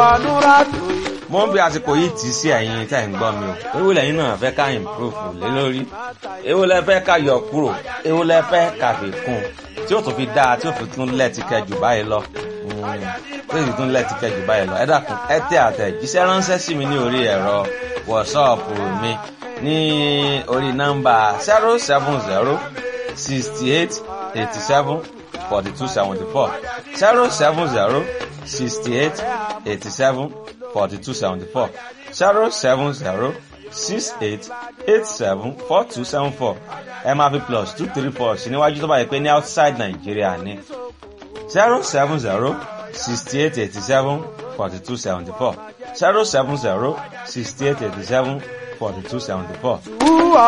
Nuratu. mo ń bí àsìkò yìí tì í sí ẹ̀yin tẹ́ ń gbọ́ mi o èwo lẹ́yìn náà fẹ́ ká improve lé lórí èwo lẹ fẹ́ ká yọ kúrò èwo lẹ fẹ́ ká fi kún tí ó tún fi dáa tí ó fi tún lẹ́ẹ̀tì kẹjù báyìí lọ tí ó sì tún lẹ́ẹ̀tì kẹjù báyìí lọ ẹ dákun ẹ tẹ àtẹ̀jíṣẹ́ ránṣẹ́ sí mi ní orí ẹ̀rọ wọ̀ṣọ́ọ̀pù mi ní orí nọ́mbà zero seven zero sixty eight eighty seven forty two seventy four zero seven zero sixty eight eighty seven forty two seventy four zero seven zero six eight eight seven four two seven four ẹ máa fi plus two three four sí níwájú tó bá yẹ pé ní outside Nàìjíríà ní zero seven zero sixty eight eighty seven forty two seventy four zero seven zero sixty eight eighty seven forty two seventy four.